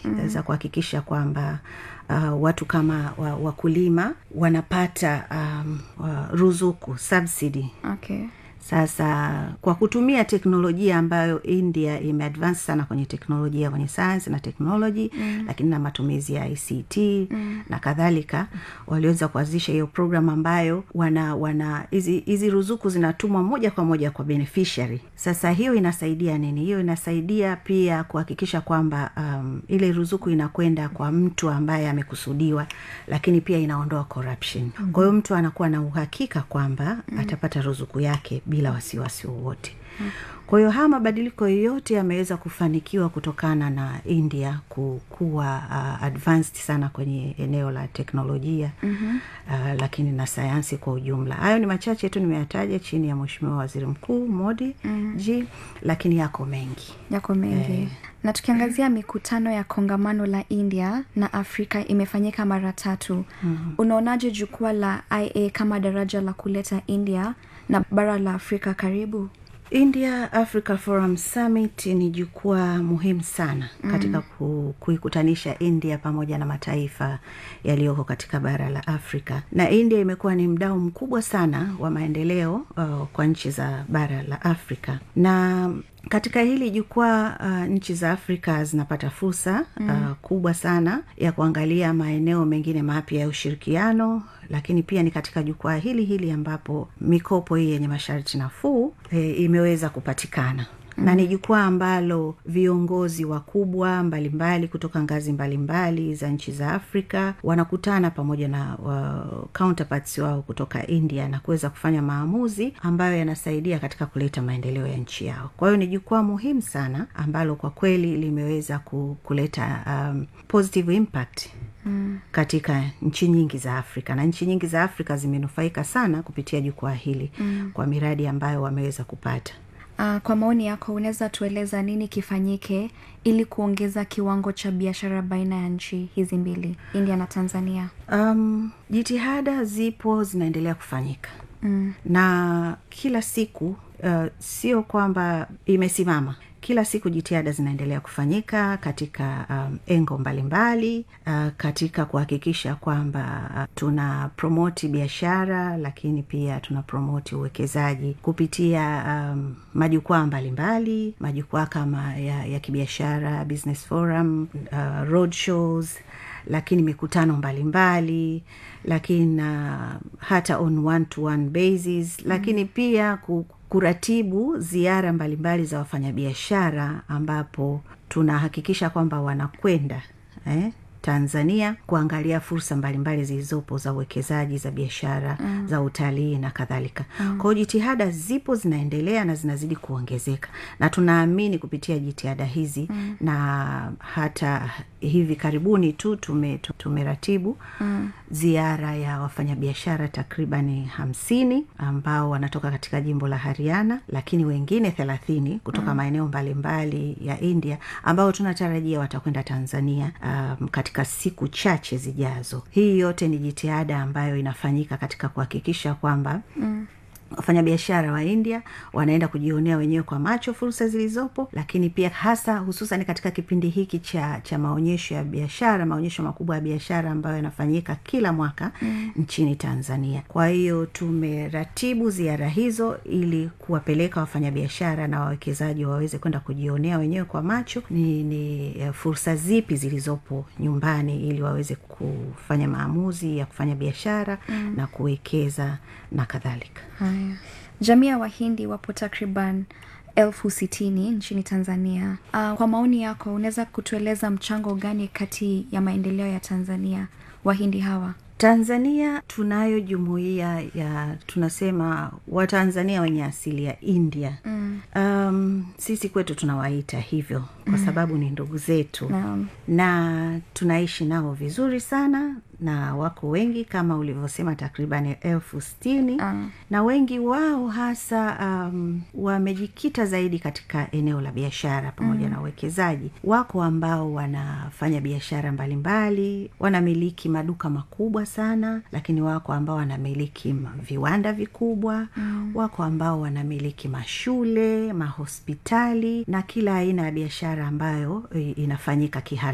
mm. za kuhakikisha kwamba uh, watu kama wa, wakulima wanapata um, uh, ruzuku subsidy okay sasa kwa kutumia teknolojia ambayo india imeadvance sana kwenye teknolojia kwenye science na technology mm. lakini na matumizi ya ict mm. na kadhalika waliweza kuanzisha hiyo program ambayo wana wana hizi hizi ruzuku zinatumwa moja kwa moja kwa beneficiary sasa hiyo inasaidia nini hiyo inasaidia pia kuhakikisha kwamba um, ile ruzuku inakwenda kwa mtu ambaye amekusudiwa lakini pia inaondoa corruption mm-hmm. kwa hiyo mtu anakuwa na uhakika kwamba mm-hmm. atapata ruzuku yake bila wasiwasi wowote mm. kwa hiyo haya mabadiliko yote yameweza kufanikiwa kutokana na india kuwa uh, advanced sana kwenye eneo la teknolojia mm-hmm. uh, lakini na sayansi kwa ujumla hayo ni machache tu nimeyataja chini ya mweshimiwa waziri mkuu modi mm-hmm. g lakini yako mengi yako mengi eh. na tukiangazia mikutano ya kongamano la india na afrika imefanyika mara tatu mm-hmm. unaonaje jukwaa la ia kama daraja la kuleta india na bara la afrika karibu india africa forum summit ni jukwaa muhimu sana mm. katika ku, kuikutanisha india pamoja na mataifa yaliyoko katika bara la afrika na india imekuwa ni mdao mkubwa sana wa maendeleo uh, kwa nchi za bara la afrika na katika hili jukwaa uh, nchi za afrika zinapata fursa mm. uh, kubwa sana ya kuangalia maeneo mengine mapya ya ushirikiano lakini pia ni katika jukwaa hili hili ambapo mikopo hii yenye masharti nafuu e, imeweza kupatikana Mm. na ni jukwaa ambalo viongozi wakubwa mbalimbali kutoka ngazi mbalimbali mbali za nchi za afrika wanakutana pamoja na uh, counterparts wao kutoka india na kuweza kufanya maamuzi ambayo yanasaidia katika kuleta maendeleo ya nchi yao kwa hiyo ni jukwaa muhimu sana ambalo kwa kweli limeweza kuleta um, positive impact Mm. katika nchi nyingi za afrika na nchi nyingi za afrika zimenufaika sana kupitia jukwaa hili mm. kwa miradi ambayo wameweza kupata Uh, kwa maoni yako unaweza tueleza nini kifanyike ili kuongeza kiwango cha biashara baina ya nchi hizi mbili india na tanzania um, jitihada zipo zinaendelea kufanyika mm. na kila siku uh, sio kwamba imesimama kila siku jitihada zinaendelea kufanyika katika um, engo mbalimbali mbali, uh, katika kuhakikisha kwamba uh, tuna promoti biashara lakini pia tuna promoti uwekezaji kupitia um, majukwaa mbalimbali majukwaa kama ya, ya kibiashara business forum uh, road shows lakini mikutano mbalimbali mbali, lakini uh, hata on one to one basis mm. lakini pia ku, kuratibu ziara mbalimbali za wafanyabiashara ambapo tunahakikisha kwamba wanakwenda eh, tanzania kuangalia fursa mbalimbali zilizopo za uwekezaji za biashara mm. za utalii na kadhalika mm. kwao jitihada zipo zinaendelea na zinazidi kuongezeka na tunaamini kupitia jitihada hizi mm. na hata hivi karibuni tu tume, tumeratibu mm. ziara ya wafanyabiashara takribani hamsini ambao wanatoka katika jimbo la hariana lakini wengine thelathini kutoka mm. maeneo mbalimbali ya india ambao tunatarajia watakwenda tanzania um, katika siku chache zijazo hii yote ni jitihada ambayo inafanyika katika kuhakikisha kwamba mm wafanyabiashara wa india wanaenda kujionea wenyewe kwa macho fursa zilizopo lakini pia hasa hususan katika kipindi hiki cha cha maonyesho ya biashara maonyesho makubwa ya biashara ambayo yanafanyika kila mwaka mm. nchini tanzania kwa hiyo tumeratibu ziara hizo ili kuwapeleka wafanyabiashara na wawekezaji waweze kwenda kujionea wenyewe kwa macho ni, ni fursa zipi zilizopo nyumbani ili waweze kufanya maamuzi ya kufanya biashara mm. na kuwekeza na kadhalika haya jamii ya wahindi wapo takriban elfu sitini nchini tanzania uh, kwa maoni yako unaweza kutueleza mchango gani kati ya maendeleo ya tanzania wahindi hawa tanzania tunayo jumuiya ya tunasema watanzania wenye asili ya india mm. um, sisi kwetu tunawaita hivyo kwa mm. sababu ni ndugu zetu Naam. na tunaishi nao vizuri sana na wako wengi kama ulivyosema takriban elfu stini Ah. na wengi wao hasa um, wamejikita zaidi katika eneo la biashara pamoja mm. na uwekezaji wako ambao wanafanya biashara mbalimbali wanamiliki maduka makubwa sana lakini wako ambao wanamiliki ma- viwanda vikubwa mm. wako ambao wanamiliki mashule mahospitali na kila aina ya biashara ambayo i- inafanyika kihalali